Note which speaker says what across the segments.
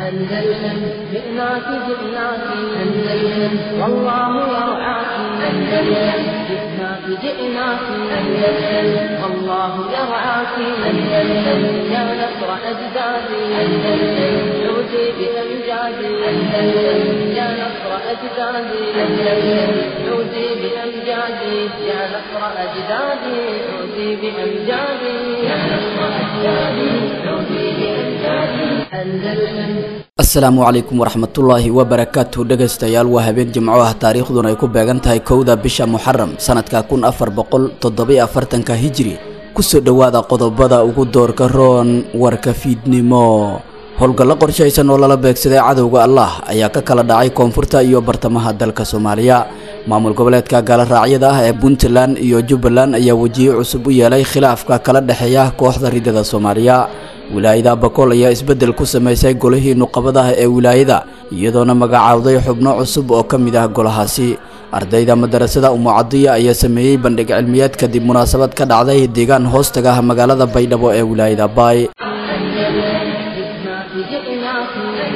Speaker 1: أندلسن جئناك جئناك أندلسن والله يرعاك أندلسن جئناك جئناك أندلسن والله يرعاك أندلسن يا نصر أجدادي أندلسن عودي بأمجادي أندلسن يا نصر أجدادي أندلسن عودي بأمجادي يا نصر أجدادي عودي بأمجادي يا نصر أجدادي عودي بأمجادي أندلسن
Speaker 2: asalaamu calaykum waraxmatullaahi wabarakaatuh dhegaystayaal waa habeen jimco ah taariikhduna ay ku beegan tahay kowda bisha muxaram sanadka kun afar boqol toddobiyo afartanka hijiri kusoo dhowaada qodobada ugu doorka roon warka fiidnimo howlgallo qorshaysan oo lala beegsaday cadowga allah ayaa ka kala dhacay koonfurta iyo bartamaha dalka soomaaliya maamul goboleedka gaaloraacyada ah ee puntland iyo jubbaland ayaa wejiye cusub u yeelay khilaafka kala dhexeeya kooxda ridada soomaaliya wilaayada bakool ayaa isbeddel ku samaysay golihii nuqabadaha ee wilaayada iyadoona magacaawday xubno cusub oo ka mid ah golahaasi ardayda madarasada umucadiya ayaa sameeyey bandhig cilmiyeed kadib munaasabad ka dhacday deegaan hoostaga ah magaalada baydhabo ee wilaayada baay
Speaker 1: جئناك جئناك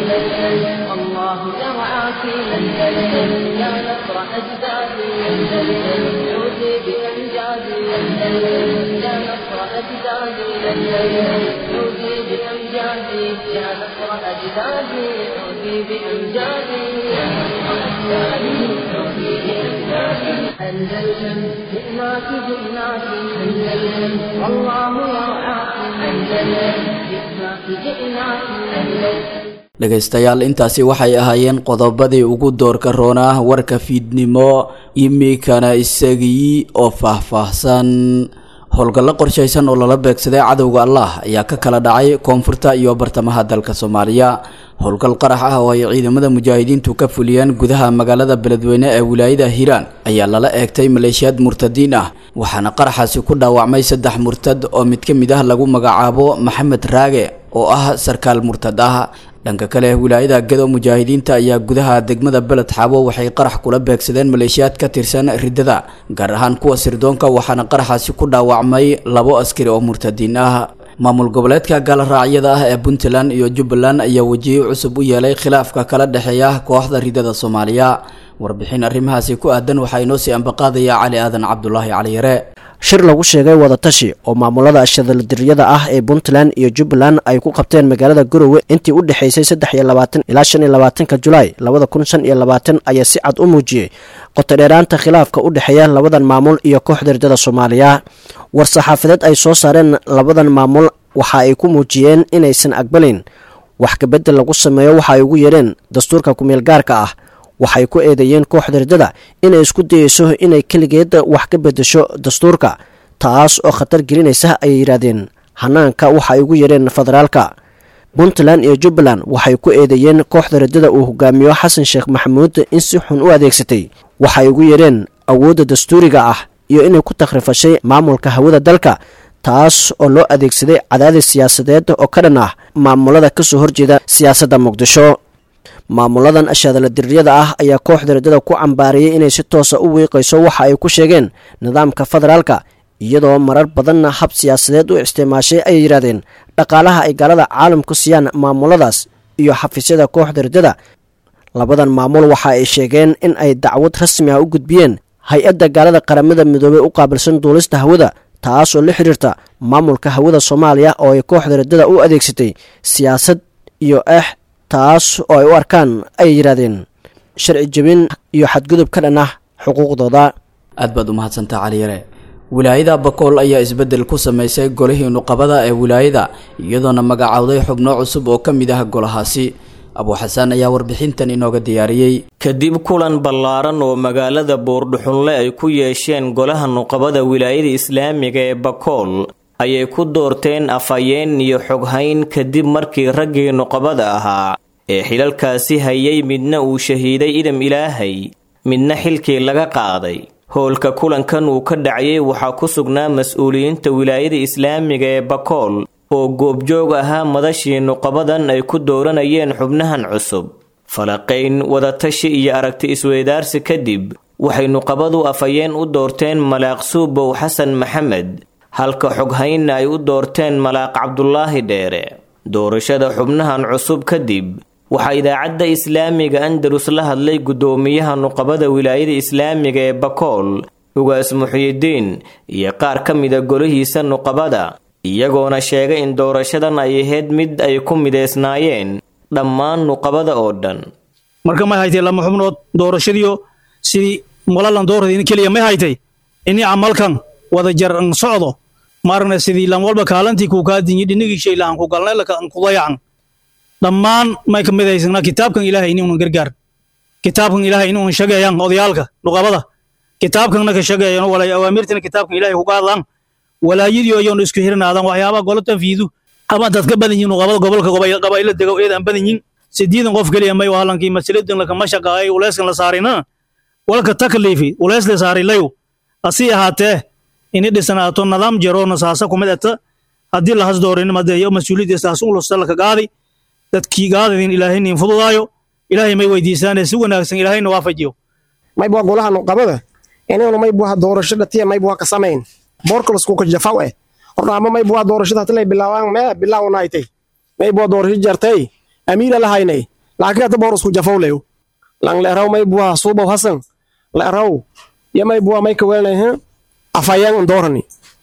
Speaker 1: أندلسن والله يرعاك أندلسن يا نصر أجدادي أندلسن عودي بأمجادي أندلسن يا نصر أجدادي أندلسن عودي بأمجادي يا نصر أجدادي عودي بأمجادي يا نصر أجدادي عودي بأمجادي أندلسن جئناك جئناك أندلسن والله يرعاك أندلسن جئناك جئناك أندلسن
Speaker 2: dhegaystayaal intaasi waxay ahaayeen qodobadii ugu doorka roonaa warka fiidnimo imikana isagii oo faahfaahsan howlgallo qorshaysan oo lala beegsaday cadowga allah ayaa ka kala dhacay koonfurta iyo bartamaha dalka soomaaliya howlgal qarax ah oo ay ciidamada mujaahidiintu ka fuliyeen gudaha magaalada beledweyne ee wilaayada hiiraan ayaa lala eegtay maleeshiyaad murtadiin ah waxaana qaraxaasi ku dhaawacmay saddex murtad oo mid ka mid ah lagu magacaabo maxamed raage oo ah sarkaal murtad ah dhanka kale wilaayada gado mujaahidiinta ayaa gudaha degmada beled xaabo waxay qarax kula beegsadeen maleeshiyaad ka tirsan riddada gaar ahaan kuwa sirdoonka waxaana qaraxaasi ku dhaawacmay labo askari oo murtadiin ah maamul goboleedka gaaloraacyada ah ee puntland iyo jubbaland ayaa wejiye cusub u yeelay khilaafka kala dhexeeya kooxda ridada soomaaliya warbixin arrimahaasi ku aadan waxaa inoo sii ambaqaadaya cali aadan cabdulaahi caliyare
Speaker 3: shir lagu sheegay wadatashi oo maamulada shadaldiriyada ah ee puntland iyo jubbaland ay ku qabteen magaalada garowe intii u dhexaysay saddex iyo labaatan ilaa shan iyo labaatanka julaay labada kun shan iyo labaatan ayaa si cad u muujiyey qotodheeraanta khilaafka u dhexeeya labadan maamul iyo kooxda ridada soomaaliya war-saxaafadeed ay soo saareen labadan maamul waxa ay ku muujiyeen inaysan aqbalin wax kabedel lagu sameeyo waxa ay ugu yeereen dastuurka kumeel gaarka ah waxay ku eedeeyeen kooxda riddada inay isku dayeyso inay keligeed wax ka bedesho dastuurka taas oo khatar gelinaysa ayay yidhaahdeen hanaanka waxa ay ugu yeereen federaalka puntland iyo jubbaland waxay ku eedeeyeen kooxda riddada uu hogaamiyo xasan sheekh maxamuud in si xun u adeegsatay waxay ugu yeereen awoodda dastuuriga ah iyo inay ku takhrifashay maamulka hawada dalka taas oo loo adeegsaday cadaadis siyaasadeed oo ka dhan ah maamulada kasoo horjeeda siyaasadda muqdisho maamuladan ashadaladiriyada ah ayaa kooxda riddada ku cambaariyey inay si toosa u wiiqayso waxa ay ku sheegeen nidaamka federaalka iyadoo marar badanna hab siyaasadeed u isticmaashay ayay yidhahdeen dhaqaalaha ay gaalada caalamku siiyaan maamuladaas iyo xafiisyada kooxda riddada labadan maamul waxa ay sheegeen in ay dacwad rasmi ah u gudbiyeen hay-adda gaalada qaramada midoobey u qaabilsan duulista hawada taas oo la xidhiirta maamulka hawada soomaaliya oo ay kooxda riddada u adeegsatay siyaasad iyo eex taas oo ay u arkaan ayay yidhaahdeen sharci jebin iyo xadgudub ka dhan ah xuquuqdooda
Speaker 2: aad baad u mahadsantaa caliyare wilaayada bakool ayaa isbeddel ku samaysay golihii nuqabada ee wilaayada iyadoona magacaawday xubno cusub oo ka mid ah golahaasi abuuxasaan ayaa warbixintan inooga diyaariyey
Speaker 4: kadib kulan ballaaran oo magaalada buurdhuxunle ay ku yeesheen golaha nuqabada wilaayada islaamiga ee bakool ayay ku doorteen afhayeen iyo xoghayn kadib markii raggii nuqabada ahaa ee xilalkaasi hayay midna uu shahiiday idam ilaahay midna xilkii laga qaaday howlka kulankan uu ka dhacayay waxaa ku sugnaa mas-uuliyiinta wilaayada islaamiga ee bakool oo goobjoog ahaa madashii nuqabadan ay ku dooranayeen xubnahan cusub falaqayn wadatashi iyo aragti isweydaarsi kadib waxay nuqabadu afhayeen u doorteen malaaq suubow xasan maxamed halka xoghaynna ay u doorteen malaaq cabdulaahi dheere doorashada xubnahan cusub kadib waxaa idaacadda islaamiga andalus la hadlay guddoomiyaha nuqabada wilaayada islaamiga ee bakool ugaas muxiyidiin iyo qaar ka mida golihiisa nuqabada iyagoona sheegay in doorashadan ay ahayd mid ay ku mideysnaayeen dhammaan nuqabada oo dhan
Speaker 5: marka may haytay lama xubnood doorashadiyo sidii walalan doorada keliya may haytay ini camalkan wada jar an socdo maaragna sidii lan walba kaalantii kuu kaa dinyi dhinigii shay lahan ku galnay lakan ku dayacan dhammaan may ka midaysnaa kitaabkan ilaahay inuunan gargaar kitaabkan ilaahay inuunan shageeyaan odayaalka nuqabada kitaabkanna ka shageeyan walay awaamirtina kitaabkan ilaahay ku qaadlaan walaayadii ayoon isku hirnaadaan waxyaabaha golo tanfiidu ama dad ka badan yihiin nuqabada gobolka qabaa'ila dego eedaan badan yihiin sideedan qof keliya may wahalankii masaladan lakama shaqaayay uleyskan la saarina walka takliifi uleys la saarilayo asii ahaatee ini dhisanaato nidaam jaro nasaasa kumid ata haddii lahas doorin madeeyo mas-uuliyaddiistaas ulusta laka qaadi dadkii gaadadin ilaahay nin fududaayo ilaahay may weydiisaane si wanaagsan ilaahayna waafajiyo
Speaker 6: may bua golaha nuqabada inaynu may buha doorasho dhatiya may buha ka samayn boorkalasku ka jafaw eh hornaama may buha doorashada hatilay bilaawaan mee bilaawnaaytay may buha doorasho jartay amiira lahaynay laakiin hata boorasku jafaw leyo lang leeraw may buha suubaw hasan leeraw yo may buha may kaweelnay afayang doorani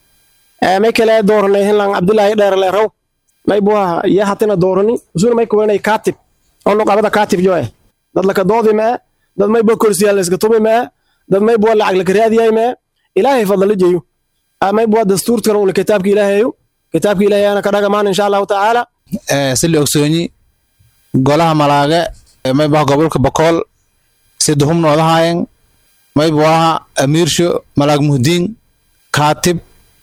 Speaker 6: may kale dooranay lang abdullaahi dheer leeraw may buha ya hatina doorani usuna may kaweelnay kaatib oo nuqabada kaatib jo eh dad laka doodi mee dad may bua korsiyaa layska tumi mee dad may bua lacag laka raadiyay mee ilaahay fadla jeeyo may bua dastuurkan ula kitaabka ilaahayo kitaabka ilaahayana ka dhagamaan insha allahu tacaala
Speaker 7: sili ogsoonyi golaha malaage may buha gobolka bakool sida humnoodahayen may buaha amiirsho malaag muhdiin kaatib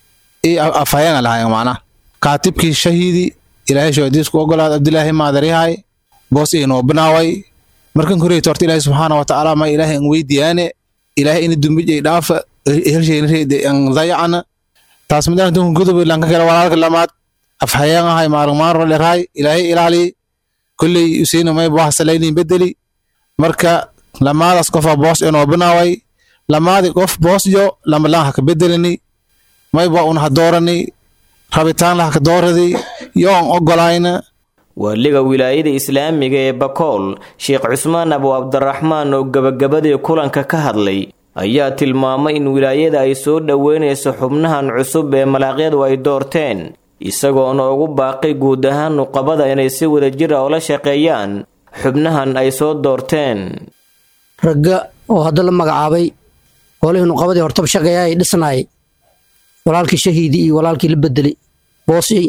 Speaker 7: iyo afayenga lahayen macnaha kaatibkii shahiidi ilaahay shoodiisku ogolaad abdilaahi maadaryahay boos inoo binaaway markan koreyta horta ilaahay subxaana wa tacaala ma ilaahay an weydiyaane ilaahay ina dumbij ay dhaafa helsheynreede an dayacana taas midaan dunka gudub lanka kale walaalka lamaad afhayeen ahay maarmaaro lerahay ilaahay ilaali kolley usiina may buaha salaynin bedeli marka lamaadaas qofa boos inoo binaaway lamaadi qof boos jo lamalaan haka bedelani may bua un ha doorani rabitaan lahaka dooradi yo an ogolayna
Speaker 4: waaliga wilaayada islaamiga ee bakool sheekh cusmaan abu cabdiraxmaan oo gebagabadii kulanka ka hadlay ayaa tilmaamay in wilaayada ay soo dhoweynayso xubnahan cusub ee malaaqyadu ay doorteen isagoona ugu baaqay guud ahaan nuqabada inay si wadajir ah ula shaqeeyaan xubnahan ay soo doorteen
Speaker 8: ragga oo hadda la magacaabay golihii nuqabadii hortaba shaqeeya ay dhisnaayay walaalkii shahiidii iyo walaalkii la bedelay boosiyey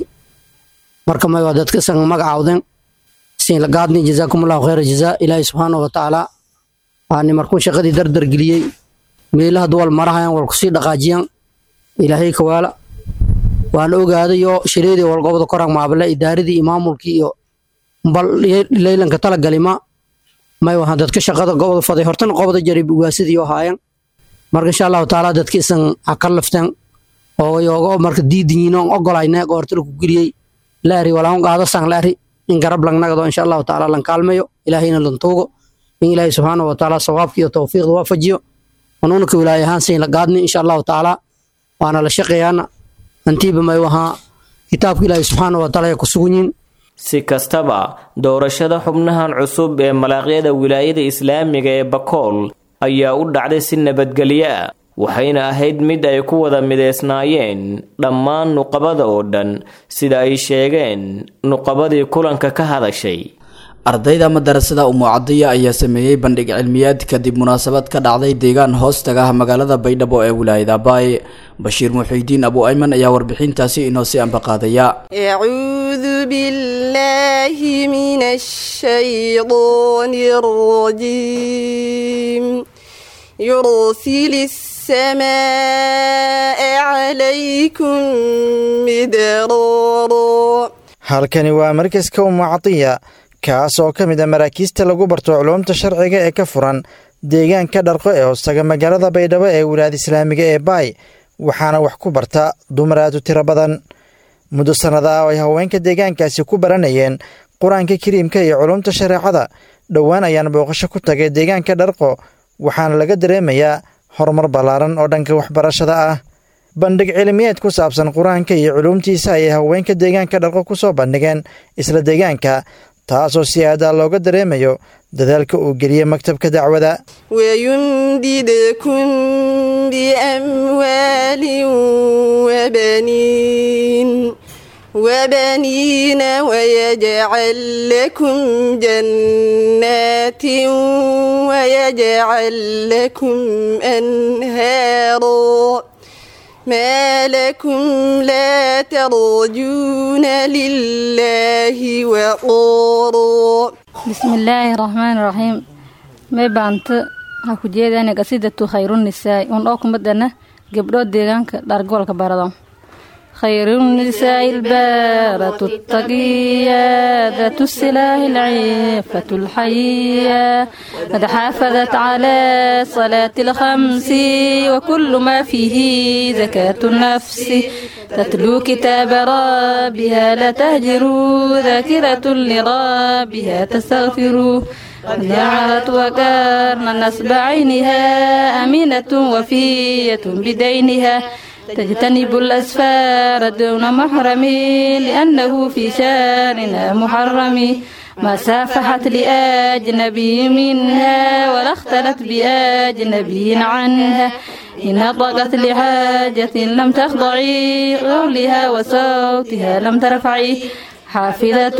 Speaker 8: marka may waa dadka san magacaawden siin la gaadni jazaakumullahu khayra jazaa ilaahay subxaanahu wa tacaala waani markuu shaqadii dardar geliyey meelaha duwal marahayan wal kusii dhaqaajiyaan ilaahay kawaala waana ogaadayo shireedii walgobada korag maabale idaaradii iyo maamulkii iyo bal leylanka talagalima may wahan dadka shaqada gobada faday hortana qobada jarib ugaasidii oo haayan marka insha allahu tacaala dadka isan ha ka lafteen oo yoogo marka diidinyiin oon ogolayne goorta laku geliyey laari walaun qaado san laari in garab langnagado insha allahu tacaala lan kaalmayo ilaahayna lan tuugo in ilaahay subxaanahu wa tacaala sawaabka iyo tawfiiqda waafajiyo hanuunka wilaaya ahaan siin la gaadni insha allahu tacaala waana la shaqeeyaana antiiba may wahaa kitaabka ilaahay subxaanahu wa tacaala ay ku sugan yihin
Speaker 4: si kastaba doorashada xubnahan cusub ee malaaqyada wilaayada islaamiga ee bakool ayaa u dhacday si nabadgelyo ah waxayna ahayd mid ay ku wada mideysnaayeen dhammaan nuqabada oo dhan sida ay sheegeen nuqabadii kulanka ka hadashay
Speaker 2: ardayda madarasada umucadiya ayaa sameeyey bandhig cilmiyaad kadib munaasabad ka dhacday deegaan hoostaga ah magaalada baydhabo ee wilaayada baay bashiir muxiidiin abu ayman ayaa warbixintaasi inoo si ambaqaadaya
Speaker 9: أعوذ بالله من الشيطان الرجيم يرسل السماء عليكم مدرارا
Speaker 10: halkani waa markaska umucadiya kaas oo ka mid a maraakiista lagu barto culuumta sharciga ee ka furan deegaanka dharqo ee hoostaga magaalada baydhabo ee wilaayada islaamiga ee baay waxaana wax ku barta dumar aad u tiro badan muddo sannada ah oo ay haweenka deegaankaasi ku baranayeen qur-aanka kariimka iyo culuumta shareecada dhowaan ayaan booqasho ku tagay deegaanka dharqo waxaana laga dareemayaa horumar ballaaran oo dhanka waxbarashada ah bandhig cilmiyeed ku saabsan qur-aanka iyo culuumtiisa ayay haweenka deegaanka dharqo ku soo bandhigeen isla deegaanka taasoo si aadaa looga dareemayo dadaalka uu geliyey maktabka dacwada
Speaker 9: ويمددكم بأموال وبنين وبنين ويجعل لكم جنات ويجعل لكم أنهارا ما لكم لا ترجون لله وقورا
Speaker 11: بسم الله الرحمن الرحيم may baanta waxaa ku jeedana qasidatu khayrunisaai un oo kumadana gabdhood deegaanka dhargoolka barado خيرالنساء البارة التقية ذات السلاح العفة الحية قد حافظت على صلاة الخمس وكل ما فيه زكاة النفس تتلو كتاب ربها لا تهجروا ذاكرة لربها تستغفروا جعلت وكرن نسب عينها أمينة وفية بدينها تجتنب الأسفار دون محرم لأنه في شاننا محرم ما سافحت لأجنبي منها ولا اختلت بأجنبي عنها إن نطقت لحاجة لم تخضعي قولها وصوتها لم ترفعي حافظة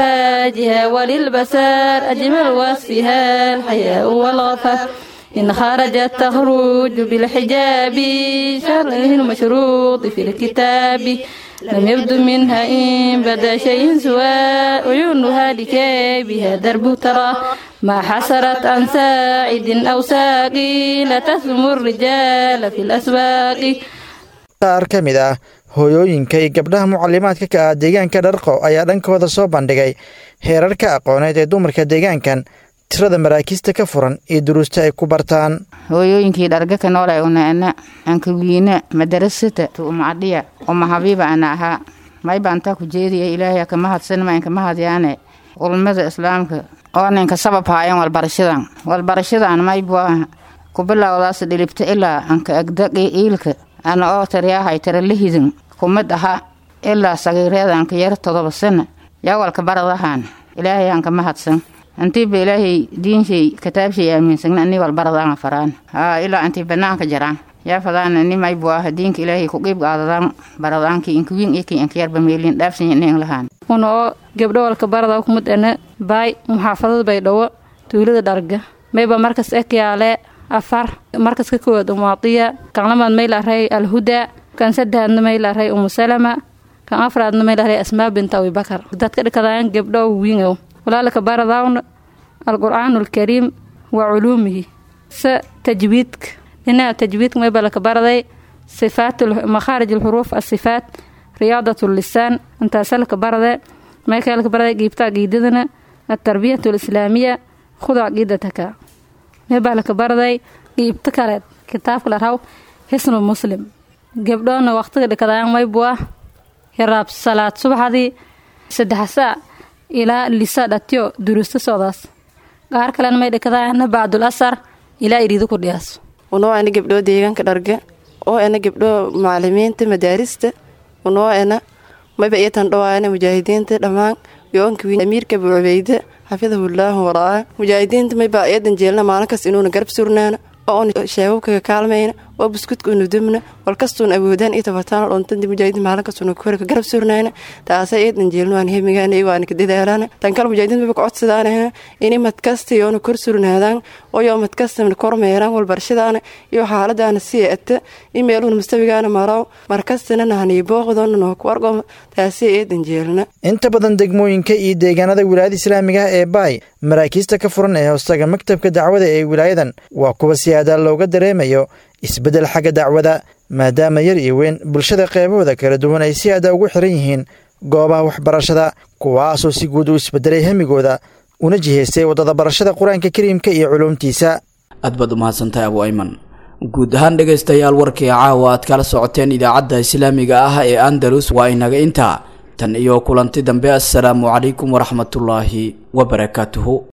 Speaker 11: لفاجها وللبسار أجمل وصفها الحياء والغفاء إن خرجت تخرج بالحجاب شرعه المشروط في الكتاب لم يبد منها إن بدا شيء سوى عيونها لكيبها درب ترى ما حسرت عن ساعد أو ساقي لا تسم الرجال في الأسواق
Speaker 10: qaar ka mid ah hooyooyinka iyo gabdhaha mucalimaadka ka ah deegaanka dharqo ayaa dhankooda soo bandhigay heerarka aqooneed ee dumarka deegaankan tirada maraakiista ka furan iyo duruusta ay ku bartaan
Speaker 12: hooyooyinkii dhargaka noolay unaana ankawiina madarasata tuumacadhiya uma habiiba ana ahaa may baantaa ku jeediya ilaahay kama hadsanma inkama hadyaane ulmada islaamka oo ninka sabab haayan walbarashadan walbarashadan maybuah kubilowdaas dhilibta ilaa anka agdaqi iilka ana oo tariyaahay taralahidin kumid aha ilaa sagiireedanka yar todoba sana yawalka baradahan ilaahay ankama hadsan antiiba ilaahay diinshay kitaabshay aaminsagna ani walbaradaanga faraan haa ilaa antii banaanka jaraan yaa fadaana ni maybu ah diinka ilaahay ku qiib qaadadaan baradaankii inkawiin ikii inkayarba meelin dhaafsanya nin lahaan
Speaker 11: una oo gabdho walka barada kumid ana baay muxaafadada baydhawo tuulada dharga mayba markas ekyaale afar markas ka koowaad umaadiya kan lamaad maylaray alhuda kan saddexaadna maylaray umusalama kan afraadna maylaray asmaa binta abibakar dadka dhikadaan gabdho wiingow walaalka baradawna alqur'aanu alkariim wa culuumihi se tajwiidka dhinaca tajwiidka mayba laka baraday sifaat makhaarij alxuruuf asifaat riyaadat lisaan intaasa laka barade maykaa laka baraday giibta aqiidadana altarbiyat alislaamiya khud caqiidataka maybaa laka baraday giibta kaleed kitaabka la raw xisnu muslim gabdhoona waqtiga dhikadaan maybu ah hiraab salaad subaxdii saddexsaa ilaa lisa dhatyo duruusta socdaas qaar kalena may dhikadaana bacdul asar ilaa iriido ku dhiyaaso
Speaker 9: unoo ana gabdhoo deegaanka dharga oo ana gabdhoo macalimiinta madaarista unoo ana mayba iyatan dhawaana mujaahidiinta dhammaan yoonka wiin amiirka abu cubeyde xafidahullaahu waraa mujaahidiinta mayba iyadan jeelna maalinkas inuuna garab surnaana oo on sheebabkaga kaalmayna oo buskudka unudubna walkastuun awoodaan iyo tabataan dhontandi mujaahidiin maalinkastuna korka garab surnayna taasa iyadan jeelna waan hemigaana waana ka dadaalana tan kale mujaahidiin mayba kacodsadaan ini madkasta yoona kor surnaadaan oo yoo madkastana kormeeraan walbarashadaana iyo xaaladaana sii ata in meeluhuna mustawigaana maraw markastana nahanii booqdoona nooku argo taasi iyadan jeelna
Speaker 10: inta badan degmooyinka iyo deegaanada wilaayada islaamiga ah ee baay maraakiista ka furan ee hoostaga maktabka dacwada ee wilaayadan waa kuwa si aadaa looga dareemayo isbeddel xagga dacwada maadaama yar iyo weyn bulshada qeybahooda kala duwan ay si aada ugu xiran yihiin goobaha waxbarashada kuwaasoo si guud u isbedelay hemigooda una jihaystay waddada barashada qur-aanka kariimka iyo culuumtiisa
Speaker 2: aad baad umahadsantahay abu ayman guud ahaan dhegaystayaal warkii caawa aad kala socoteen idaacadda islaamiga ah ee andalus waa inaga intaa tan iyo kulanti dambe assalaamu calaykum waraxmatullaahi wabarakaatuhu